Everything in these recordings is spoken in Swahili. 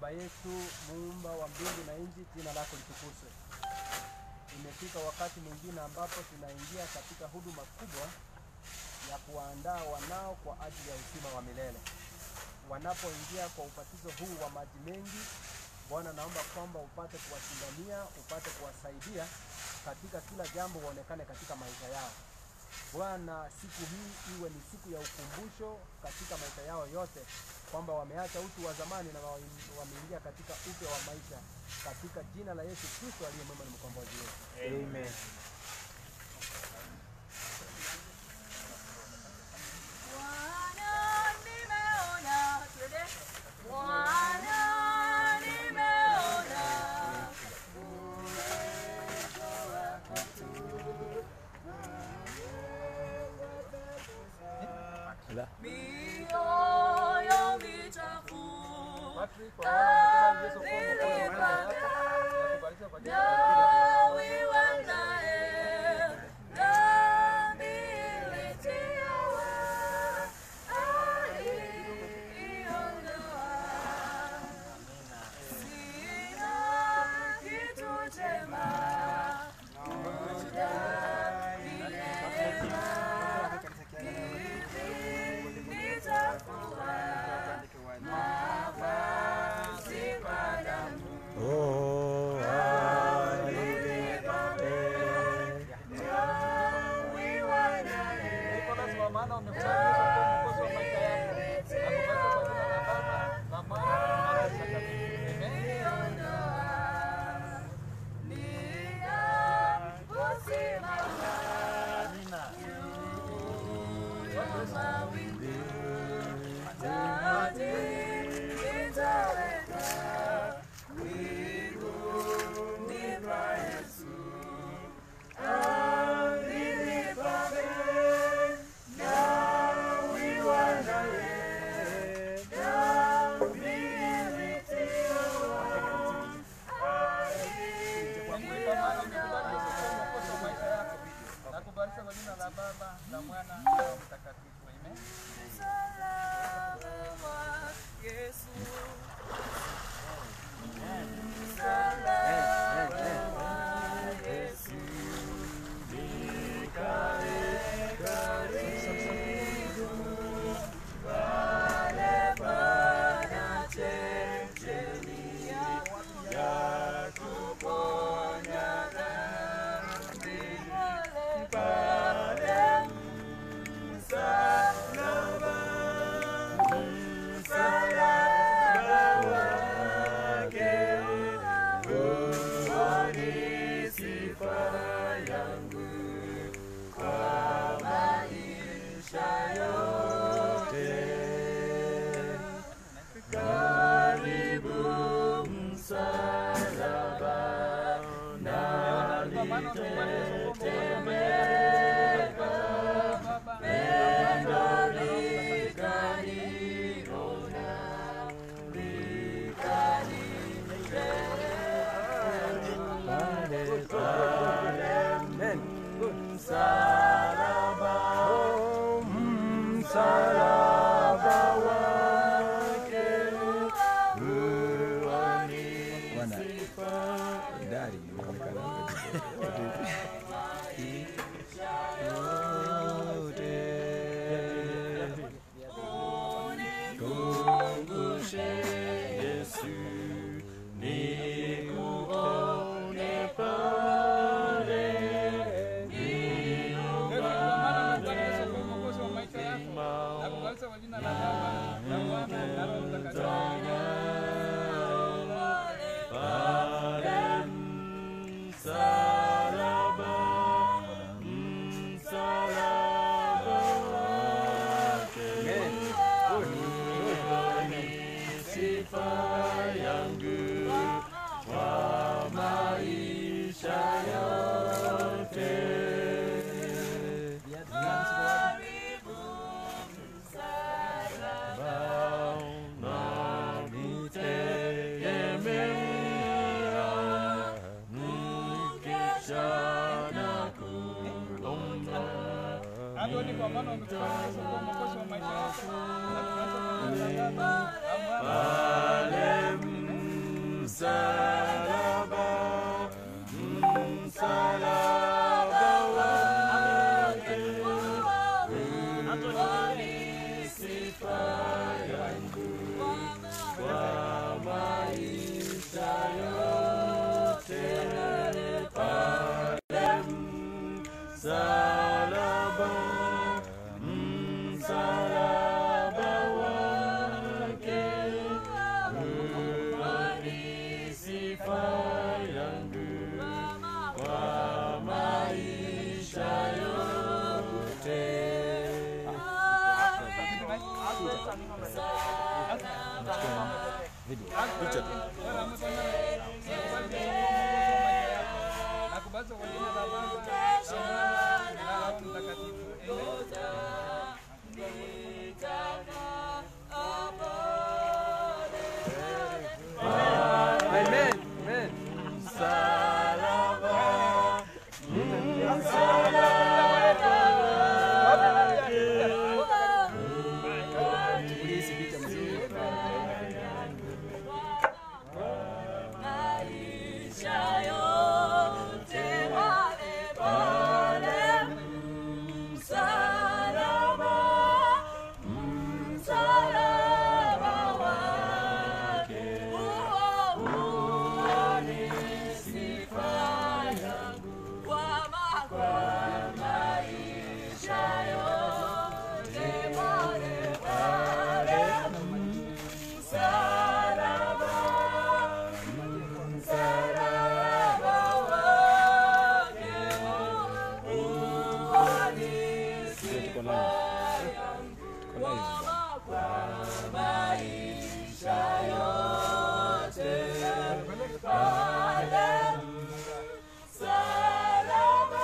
Baba yetu muumba wa mbingu na nchi, jina lako litukuzwe. Imefika wakati mwingine ambapo tunaingia katika huduma kubwa ya kuwaandaa wanao kwa ajili ya uzima wa milele. Wanapoingia kwa ubatizo huu wa maji mengi, Bwana, naomba kwamba upate kuwashindania, upate kuwasaidia katika kila jambo, waonekane katika maisha yao. Bwana, siku hii iwe ni siku ya ukumbusho katika maisha yao yote, kwamba wameacha utu wa zamani na wa- wameingia katika upya wa maisha, katika jina la Yesu Kristo aliye mwema na mkombozi wetu. Amen. Bwana nimeona, twende. Bwana nimeona uwezo wako tu. Mioyo michafu Dawi wanaye, dhambi ilitiwa, aliondoa. Sina kitu chema, kudai neema, hivi nitafua mavazi kwa damu. Oh, Dawi wanaye, Nicholas, kwa maana umekusanyika kwa mwokozi wa maisha yako. Nakubali kwa jina la Baba, la Mwana na Roho Mtakatifu. Amen. Kwa maana umekubali kwa mwokozi wa maisha yako. Nakubalisha kwa jina la Baba, la Mwana na Roho Mtakatifu. Amen. Kwa maana umekubali kwa mwokozi wa maisha yako. Baba, la Mwana na Roho Mtakatifu. Amen. Good. Msalaba, oh, msalaba wake huani sifa. Dari inaonekana yote. Kumbushe Yesu nikuone pale Kwa maana umekubali Yesu kwa mwokozi wa maisha yako. Nakubalisha kwa jina la Baba, la Mwana na Roho Mtakatifu. pale msalaba, msalaba wake ni sifa yangu kwa maisha yote. Bwana nitegemea, nikisha na kuomba. Antoni, kwa maana umekubali Yesu kwa mwokozi wa maisha yako. Nakubalisha kwa jina la Baba, la Mwana Pale msalaba, msalaba wake ni sifa yangu kwa maisha yote pale msalaba, msalaba wake ni sifa yangu kwa maisha yote. Nakubaza kwa jina la Baba na Roho Mtakatifu. Amen. Amen. Amen. Msalaba, Maisha yote pale pale msalaba, msalaba wake huo ni sifa yangu kwa maisha yote pale pale msalaba msalaba wake huo ni sifa yangu kwa maisha yote pale msalaba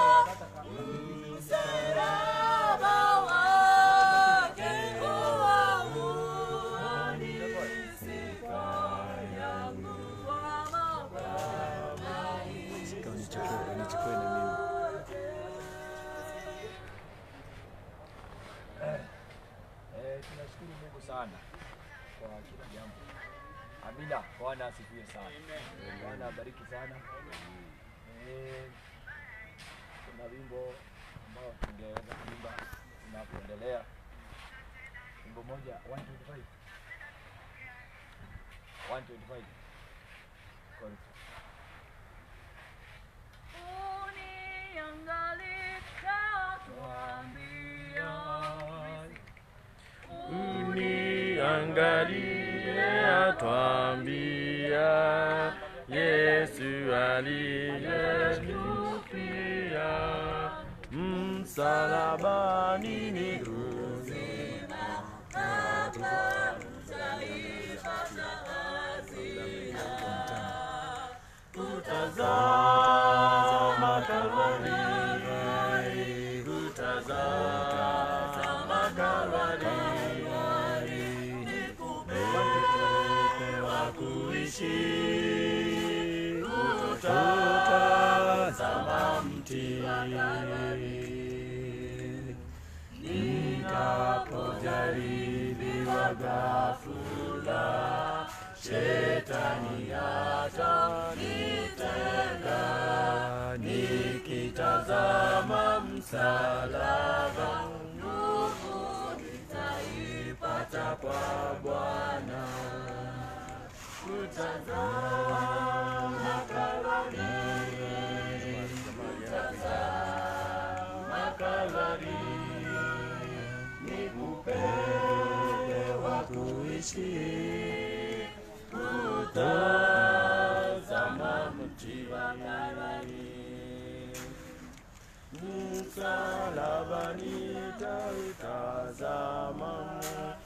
msalaba wake huo ni sifa yangu kwa maisha Eh, tunashukuru Mungu sana kwa kila jambo. Amina. Bwana asifiwe sana. Bwana abariki sana. Eh, kuna wimbo ambao tungeweza kuimba tunapoendelea. Wimbo moja 125. 125. Chorus. Uniangalika tuambia uniangalie atwambia Yesu aliyetufia msalabani miguuni Utazama Kalvari, utazama Kalvari, wa kuishi, utazama mti nikapojaribiwa ghafula, shetani atanitega, nikitazama msalaba, nguvu nitaipata kwa Bwana. Kutazama Kalvari, kutazama Kalvari, nikupe wa kuishi, kutazama mti wa Kalvari. Msalaba nitautazama